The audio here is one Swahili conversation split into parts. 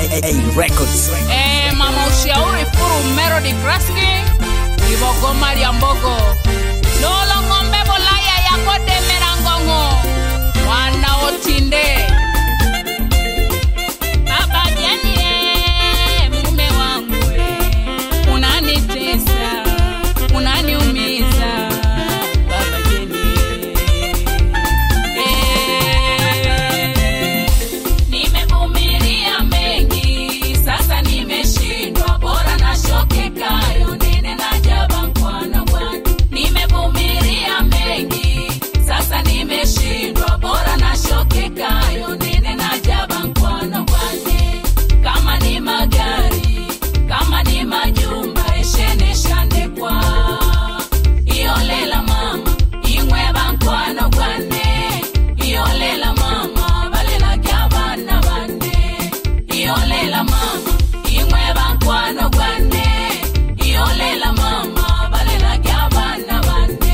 AA Records. Eh, mama ushauri furu Melody Kraski Ibogo Maria Mbogo Lolo ng'ombe bolaya yako demera ngongo Mwana otinde Baba Jeni eh, mume wangu eh, unanitesa unaniumiza Baba Jeni eh. Nimevumilia mengi, sasa nimeshindwa, bora na shoke kayo nene na jaba mkwano bwana. Nimevumilia mengi, sasa nimeshindwa, bora na shoke kayo nene na jaba mkwano bwana. Kama ni magari, kama ni majumba, eshene shande kwa iolela mama ingweba nkwano gwane iolela mama balela gyabana bane iolela mama ingweba nkwano gwane iolela mama balela gyabana bane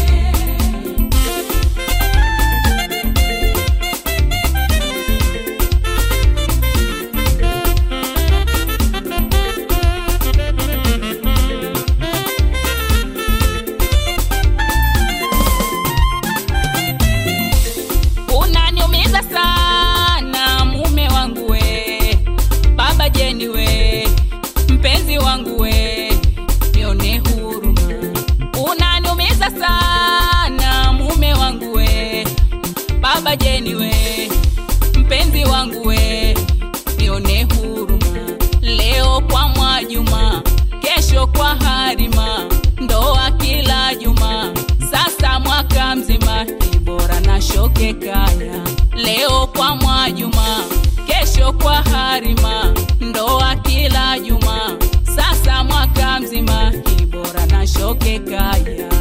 unaniumiza sana mume wangu we baba jeni we mpenzi wangu we nione huruma unaniumiza sana mume wangu we baba jeni we mpenzi wangu we nione huruma leo kwa mwajuma kesho kwa harima ndoa kila juma sasa mwaka mzima ni bora na shoke kaya leo kwa mwajuma kesho kwa harima ndoa kila juma sasa mwaka mzima ni bora na shoke kaya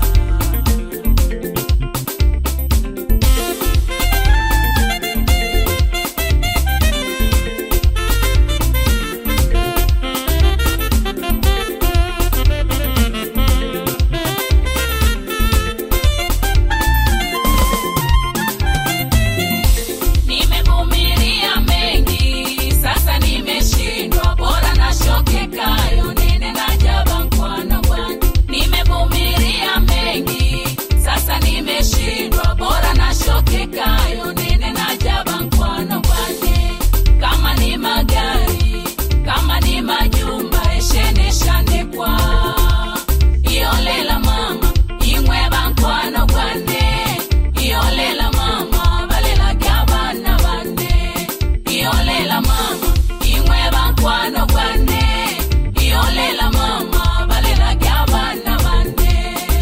Nimevumilia mengi, sasa nimeshindwa, bora na shoke kayo nene na jaba mkwano bwana. Nimevumilia mengi, sasa nimeshindwa, bora na shoke kayo nene na jaba mkwano bwana. Kama ni magari, kama ni majumba, eshene shande kwa iolela mama ingweba nkwano gwane iolela mama balela gyabana bane iolela mama ingweba nkwano gwane iolela mama balela gyabana bane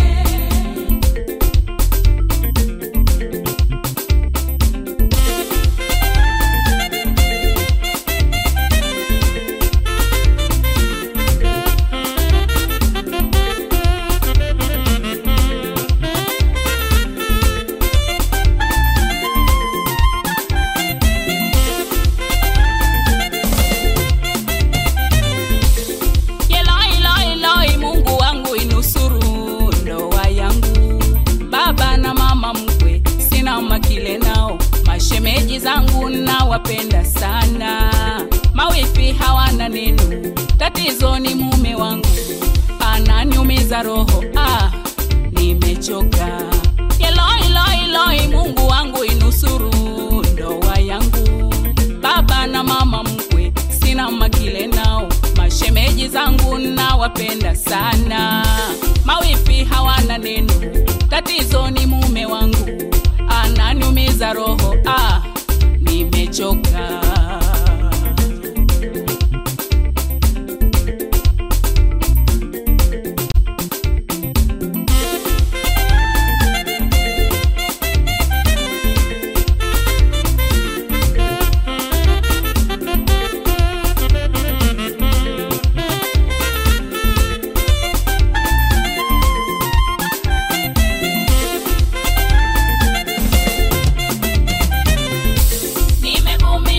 Eloi, Eloi, Eloi, Mungu wangu inusuru ndoa yangu. Baba na mama mkwe sina makile nao, mashemeji zangu nawapenda sana, mawifi hawana neno, tatizo ni mume wangu ananiumiza roho, ah, nimechoka. Eloi, Eloi, Eloi, Mungu wangu inusuru ndoa yangu. Baba na mama mkwe sina makile nao, mashemeji zangu nawapenda sana, mawifi hawana neno, tatizo ni mume wangu ananiumiza roho, ah, nimechoka. Nimevumilia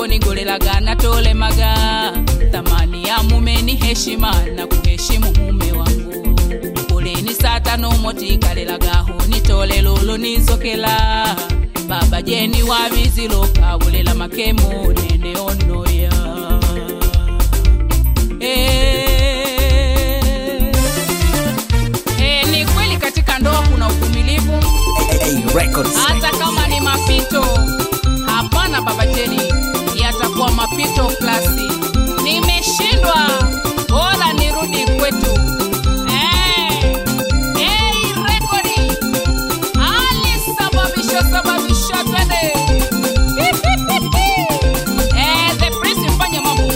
ngonigolelaga natolemaga thamani ya mume ni heshima na kuheshimu mume wangu kuleni saa tano motikalelagaho nitole lolo nizokela baba jeni wabiziloka bulela makemo nene onoya Eh. Eh, ni kweli katika ndoa kuna uvumilivu Hey, records. hata kama ni mapito hapana baba jeni yatakuwa mapito klasi nimeshindwa bora nirudi kwetu Eh, eh, rekodi alisababisha sababisha twende Eh, the prince mfanye mambo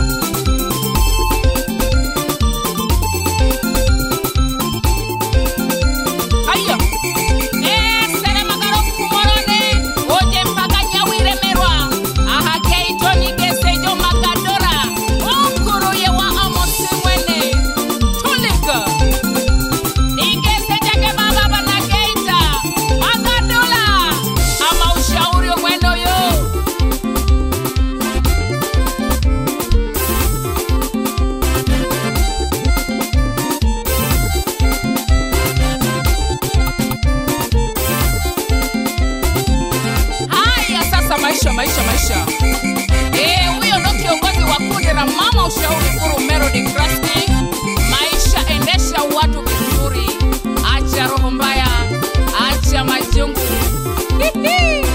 haya Eh, selemagaro kumorone oje mpaka nyawiremerwa ahakeitonigesejo magadora onkuruye wa amosi mwene tulika nigesejage mababa na geita magadola ama ushauri omwenoyo haya sasa maisha maisha maisha Eh, huyo ndo kiongozi wa kundi la mama ushauri furu melody Krusty. maisha endesha watu vizuri acha roho mbaya acha majungu Hihi.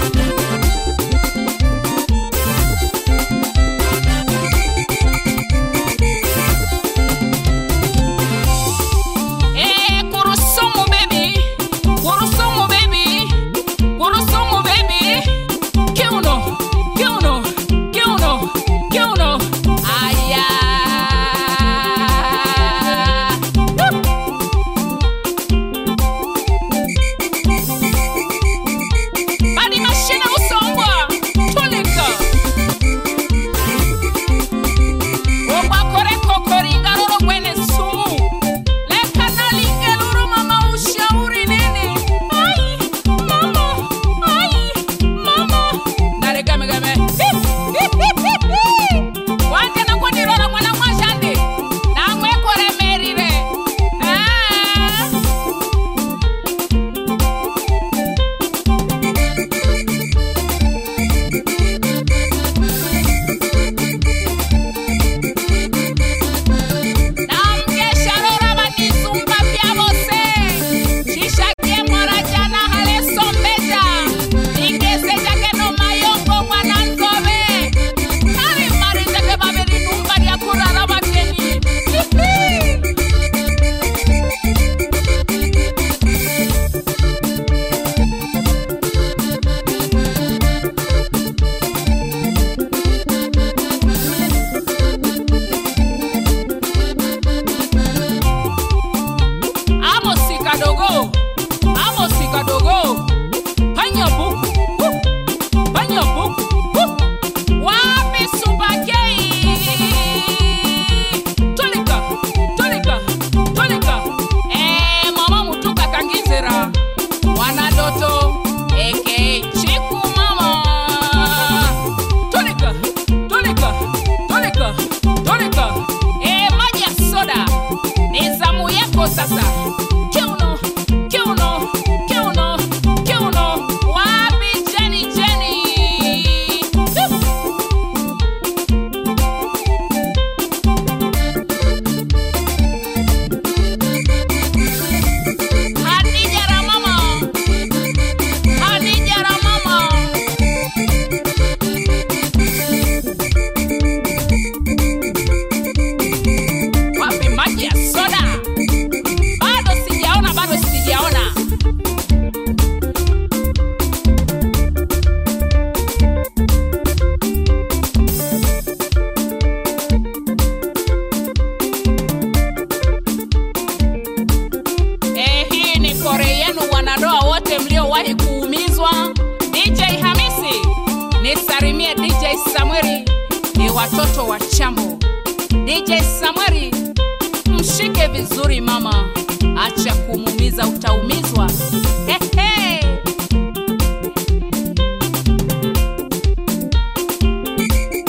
Eh, kurusumu baby kurusumu baby kurusumu baby kiuno kiuno kiuno kiuno aya badi mashine usongwa tulika ogwakorekokoringaroro mwene sumu lekanalingeluru mama ushauri nini ai mama ai mama naregamegame wanje nakwandirora mwana mwashande namwekoremerire Ah. namgesharora vanizumba vyavose chishakie mwarajana halesombeja ingezejageno mayongo mwana nzove ari marizeke vaverinumba ryakurara vateni amosi kadogo amosi kadogo panya buku uh, panya buku uh, wapi subakei tolika tolika tolika eh, mama mutuka kangizira wanadoto eke chiku mama tolika tolika tolika tolika eh, maji ya soda ni zamu yako sasa kiuno kiuno kiuno kiuno wapi jeni jeni hadija ramama hadija ramama wapi maji ya soda bado sijaona bado sijaona Eh, hii ni kore yenu wanandoa wote mliowahi kuumizwa dj hamisi nisarimie dj samweri ni watoto wa chambo dj samweri mshike vizuri mama acha kumuumiza utaumizwa Hehe.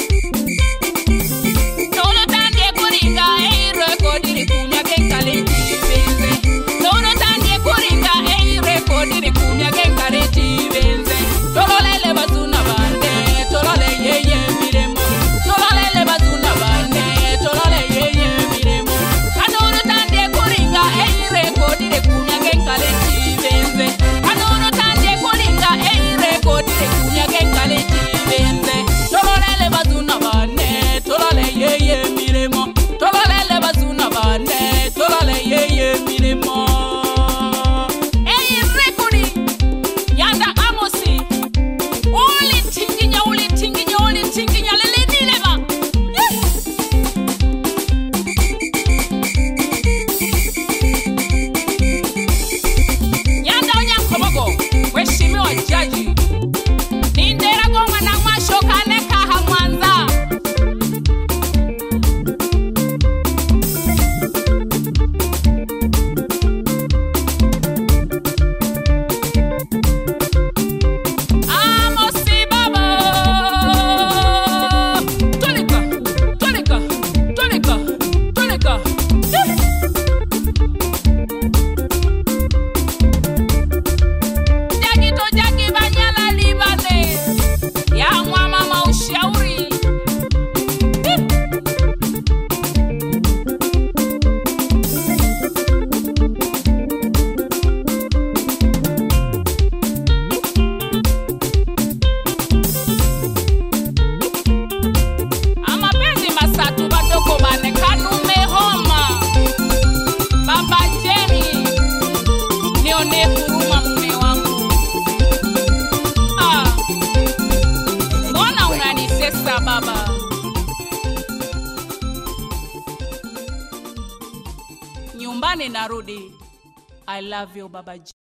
Nyumbani narudi. I love you Baba J.